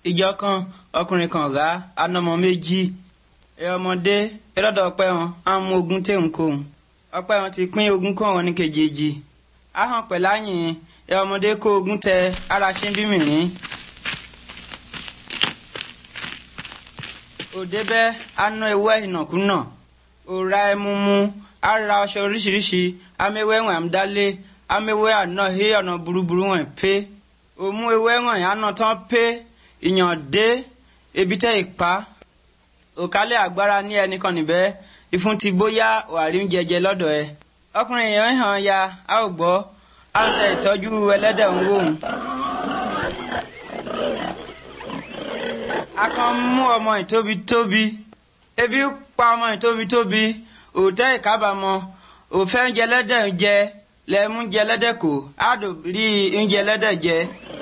ìjọ kan ọkùnrin kan rà anọmọ méjì ẹ ọmọdé ẹ lọ́dọ̀ ọpẹ́ wọn á mú ogún téhùn kóhùn ọpẹ́ wọn ti pín ogún kó wọn ní kejì ahọ́n pẹ̀láyìn ẹ ọmọdé kó ogún tẹ ara ṣe ń bí mìírín. òde bẹ́ aná ewé ìnàkúnà òra ẹmu mu ara ọṣọ oríṣiríṣi amewé wọn àmdálé amewé àná hí ọ̀nà burúburú wọn pé òmu ewé wọn àná tán pé ìyàn dé ebi tẹ́ ìpa òkálẹ̀ agbára ní ẹnìkan níbẹ̀ ìfun ti bóyá wàrí ń jẹjẹ lọ́dọ̀ ẹ ọkùnrin yẹn hàn ya a ò gbọ́ a ń tẹ ìtọ́jú ẹlẹ́dẹ̀ ń wò ó. a kàn mú ọmọ ìtóbi-tóbi ebi pa ọmọ ìtóbi-tóbi òtẹ́ ìkábàámọ̀ òfẹ́ oúnjẹ ẹlẹ́dẹ̀ ń jẹ lẹ́mú oúnjẹ ẹlẹ́dẹ̀ kò á dò rí oúnjẹ ẹlẹ́dẹ̀ jẹ.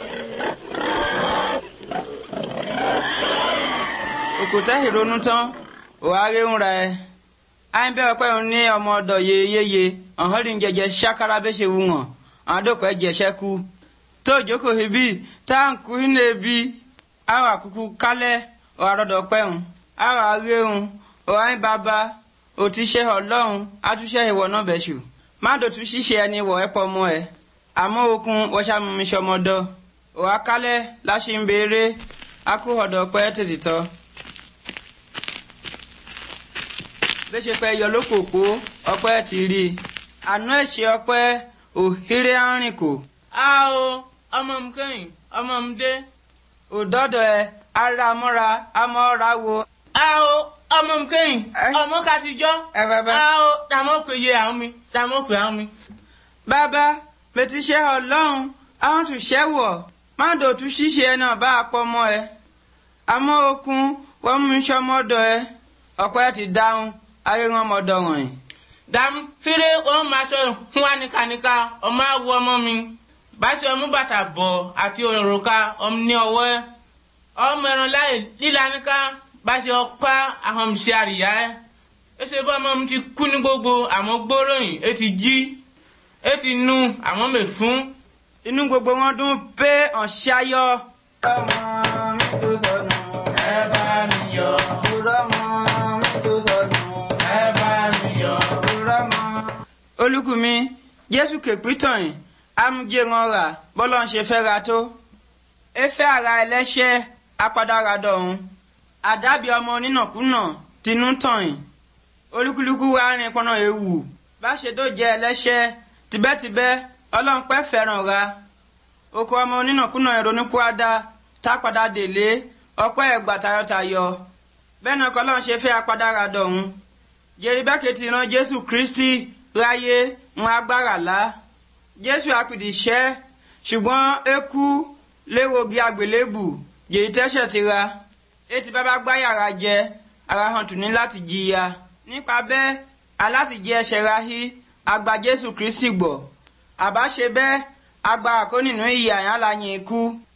òkúta ìrònú tán òháré ń ra ẹ àyìn bẹ́ẹ̀ pẹ́ òun ní ọmọ ọ̀dọ̀ yeyeye ọ̀hún rí jẹjẹ ṣákárá bẹ́ẹ̀ ṣe wù wọ́n àwọn àdókò ẹ̀jẹ̀ ṣẹ́kù tó jókòó ibi táǹkù iná ebi àwọn àkùkù kálẹ̀ ọ̀hárọ̀dọ̀ pẹ́hùn àwọn àréhùn ọ̀hán bàbá òtíṣẹ́ ọlọ́run àtúnṣe ìwọ náà bẹ̀ṣù má dòtú ṣíṣe ẹni wọ̀ ẹ́ pọ̀ mọ́ ẹ àmọ́ okun wọ́ṣàmùmí ṣọmọdọ̀ ọ̀há kálẹ̀ láṣẹ ń béèrè akú ọ̀dọ̀ pẹ́ tètè tọ́. bẹ́sẹ̀ pẹ́ yọ lókòpó ọpẹ́ ti rí i àná ẹ̀ṣẹ̀ ọpẹ́ òhèrè arìn kò. a o ọmọ mi kẹ́yìn ọmọ mi dé. òdọ́dọ̀ ẹ ara mọ́ra amọ́ra wo. a o ọmọ mi kẹ́yìn Ẹ? ọmọ kàtijọ́. ẹ bàbá. a o dàmọ́ pé yé àwọn mi dàmọ́ pé àwọn mi. bàbá bẹ́tí ṣe ọlọ́run àwọn tún ṣẹ́ wọ̀ má dòtú ṣíṣe ẹ náà bá a pọ̀ mọ́ ẹ. àmọ́ okun wọ́n mú iṣẹ́ ọmọdọ̀ ẹ ọpẹ́ ti dáhùn ayé wọn ọmọdọ̀ wọ̀nyí. dàmú fèrè òun máa sọ fún wa nìkanìka ọmọ àwọ ọmọ mi báṣẹ ọmú bàtà bọ̀ àti òrùka ọmọ ní ọwọ́ ẹ ọmọ ẹran láì líla níka báṣẹ ọpá àwọn mi ṣe àríyá ẹ ẹsẹ bá ọmọ mi ti kú ní gbogbo àmọ́ gbóròyìn ẹ ti jí ẹ ti nu àwọn mẹ fún. inú gbogbo wọn dún pé ọ̀ṣayọ. ọmọ mi tó sọnù ẹ bá mi yọ òwúrọ̀ mọ́ mi tó sọnù ẹ bá mi yọ. òwúrọ̀ mọ́. olùkùnmi jésù kèpítàn yìí amújẹ wọn rà bọ́lá ń ṣe fẹ́ ra tó. efe ara ẹlẹ́ṣẹ̀ apádàra dọ̀hún àdábì ọmọ onínàkúnà tinú tàn yìí olúkúlùkù wa rìn pọnà ewu bá ṣe tó jẹ ẹlẹ́ṣẹ̀ tibẹ́tibẹ́ ọlọ́run pẹ́ fẹ́ràn ra oko ọmọ onínàkúnà ìrònúpúadà tápadà délé ọpẹ́ ẹ̀gbà tayọ̀tayọ̀ bẹ́ẹ̀ náà kọ́lọ́run ṣe fẹ́ apádàra dọ̀hún jeribẹ́kẹ̀ ti ran jésù kristi ráyé ń agbára lá jésù apìdìṣẹ́ ṣùgbọ́n eku léwogi àgbélébù jèyí tẹ́ṣẹ̀ ti ra etí bàbá gbá yàrá jẹ ara hàn tù ní láti jìyà nípa bẹ́ẹ̀ aláti jẹ ẹ̀ṣẹ̀ ra hí agba jésù kristi gbọ́ àbá ṣe bẹ́ẹ̀ agbára kó nínú ìyà yẹn láyìn ikú